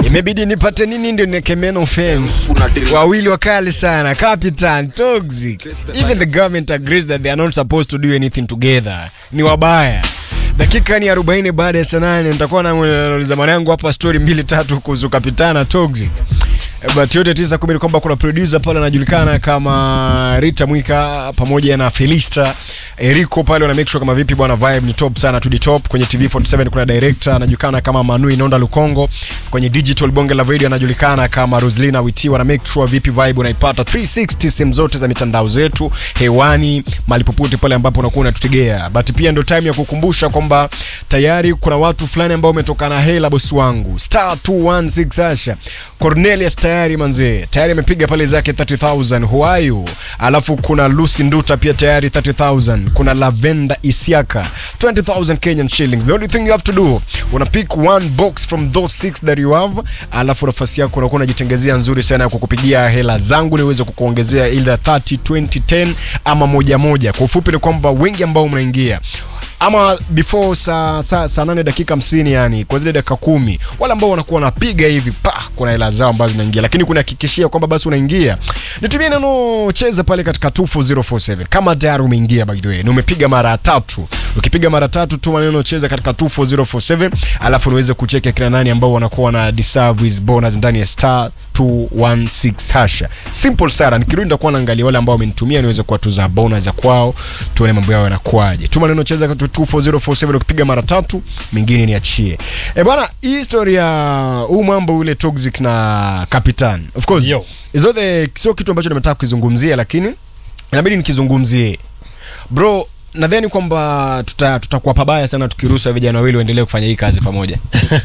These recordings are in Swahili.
imebidi nipate nini ndio nekemeno fence wawili wakali sana capitan toxic even the government agrees that they are not supposed to do anything together ni wabaya dakika ni 40 baada ya saa nane nitakuwa nauliza mwanangu hapa story mbili tatu kuhusu kapitana toxic but yote tisa kumi ni kwamba kuna producer pale anajulikana kama Rita Mwika pamoja na Felista Eriko pale wana make sure kama vipi bwana vibe ni top sana to the top kwenye TV47 kuna director anajulikana kama Manu Inonda Lukongo kwenye digital bonge la video anajulikana kama Roslina Witi wana make sure vipi vibe unaipata 360 sehemu zote za mitandao zetu hewani mahali popote pale ambapo unakuwa unatutegea but pia ndio time ya kukumbusha kwamba tayari kuna watu fulani ambao umetoka na hela bosi wangu star 216 Asha Cornelius tayari manzee tayari amepiga pale zake 30000 huayu alafu kuna Lucy Nduta pia tayari 30000 kuna Lavenda Isiaka 20000 Kenyan shillings the only thing you have to do una pick one box from those six that you have alafu nafasi yako unakuwa unajitengezea nzuri sana ya kukupigia hela zangu niweze kukuongezea either 30 20 10 ama moja moja kwa ufupi ni kwamba wengi ambao mnaingia ama before saa saa saa nane dakika hamsini yani kwa zile dakika kumi wale ambao wanakuwa wanapiga hivi pa kuna hela zao ambazo zinaingia lakini kunahakikishia kwamba basi unaingia nitumie neno cheza pale katika 24047 kama tayari umeingia by the way na umepiga mara tatu ukipiga mara tatu tuma neno cheza katika 24047 alafu niweze kucheka kila nani ambao wanakuwa na deserve his bonus ndani ya star 216 hasha simple sana nikirudi nitakuwa naangalia wale ambao wamenitumia niweze kuwatuza bonus za kwao tuone mambo yao yanakuaje tuma neno cheza katika 24047 ukipiga mara tatu mingine niachie e bwana hii story ya huu mambo ule toxic na kapitan of course Yo. is the sio kitu ambacho nimetaka kukizungumzia lakini inabidi nikizungumzie bro nadhani kwamba tuta- tutakuwa pabaya sana tukiruhusu vijana wawili waendelee kufanya hii kazi pamoja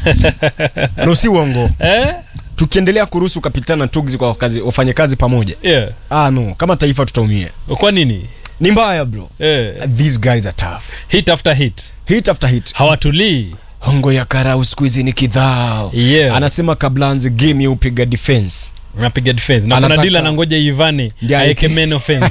no si uongo eh? tukiendelea kuruhusu kapitana na tugzi kwa kazi, wafanye kazi pamoja yeah. ah, no kama taifa tutaumia kwa nini ni mbaya bro eh. these guys are tough hit after hit hit after hit hawatulii hongo ya karau siku hizi ni kidhao Yeah. anasema kabla anze game ya upiga defense napiga defense na kuna Anataka- dila nangoja ivane Ndiye aeke aeke- main offense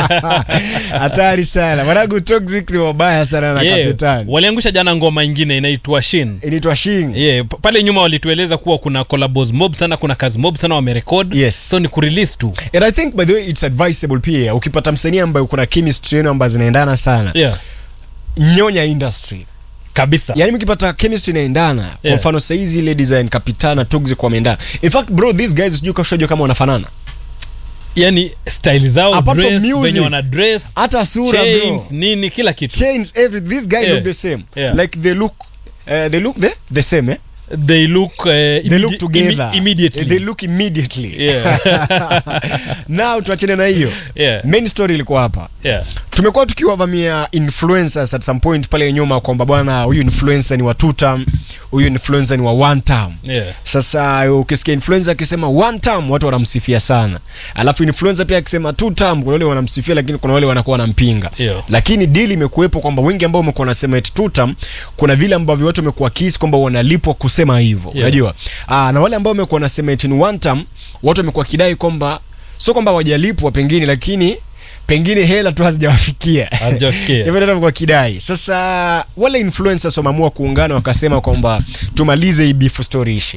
hatari sana mwanangu toxic ni wabaya sana na yeah. kapitani waliangusha jana ngoma ingine inaitwa shin inaitwa shing yeah. p- pale nyuma walitueleza kuwa kuna collabos mob sana kuna kazi mob sana wamerekod Yes. so ni kurelease tu and i think by the way it's advisable pia ukipata msanii ambaye kuna chemistry yenu ambazo zinaendana sana yeah. nyonya industry kabisa yani mkipata chemistry inaendana kwa Yeah. mfano saizi ile design kapitana toxic wameendana in fact bro these guys sijui kashajua kama wanafanana yani style zao Apart from dress music. venye wana dress hata sura chains bro nini kila kitu chains every this guy Yeah. look the same Yeah. like they look uh, they look the, the same eh? they look uh, they look together immediately they look immediately yeah. now tuachane na hiyo yeah. main story ilikuwa hapa yeah. tumekuwa tukiwavamia influencers at some point pale nyuma kwamba bwana huyu influencer ni wa two term huyu influencer ni wa one term Yeah. sasa ukisikia influencer akisema one term watu wanamsifia sana alafu influencer pia akisema two term kuna wale wanamsifia lakini kuna wale wanakuwa wanampinga Yeah. lakini deal imekuwepo kwamba wengi ambao wamekuwa wanasema eti two term kuna vile ambavyo watu wamekuwa kisi kwamba wanalipwa kusema hivyo Yeah. unajua ah na wale ambao wamekuwa wanasema eti ni one term watu wamekuwa kidai kwamba sio kwamba hawajalipwa pengine lakini pengine hela tu hazijawafikia Hazijawafikia. hivyo ndio kwa kidai sasa wale influencers wameamua kuungana wakasema kwamba tumalize hii beef story ishi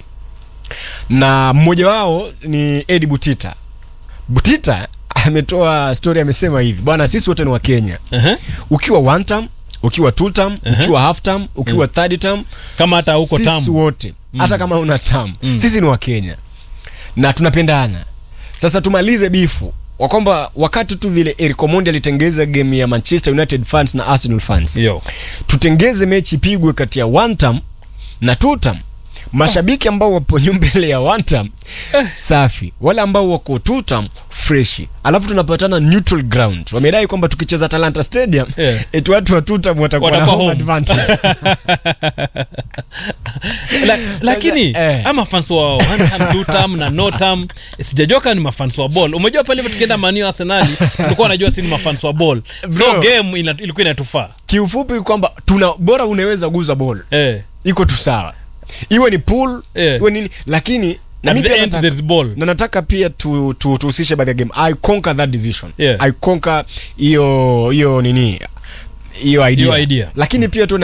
na mmoja wao ni Edi Butita Butita ametoa story amesema hivi bwana sisi wote ni wa Kenya uh-huh. ukiwa one term ukiwa two term ukiwa half term ukiwa third term Kama hata huko sisi term. wote hata kama una term sisi ni wa Kenya na tunapendana sasa tumalize bifu wa kwamba wakati tu vile Eric Omondi alitengeza game ya Manchester United fans na Arsenal fans yo tutengeze mechi ipigwe kati ya one term na two term mashabiki ambao wapo mbele ya one term safi wale ambao wako two term freshi alafu tunapatana neutral ground wamedai kwamba tukicheza Talanta Stadium Yeah. eti watu wa two term watakuwa na Watakuwa home home. advantage La, lakini eh. ama fans wa one term, two term na no term sijajua kama ni mafans wa ball umejua pale hivyo tukienda manio arsenali tulikuwa najua si ni mafans wa ball so Bro. game ina, ilikuwa inatufaa kiufupi kwamba tuna bora unaweza guza ball eh. iko tu sawa iwe ni pool Yeah. iwe nini lakini na At mimi the pia end nataka- there is ball na nataka pia tu- tu- tuhusishe baadhi ya game i conquer that decision Yeah. i conquer hiyo hiyo nini hiyo idea. Hiyo idea. lakini pia tu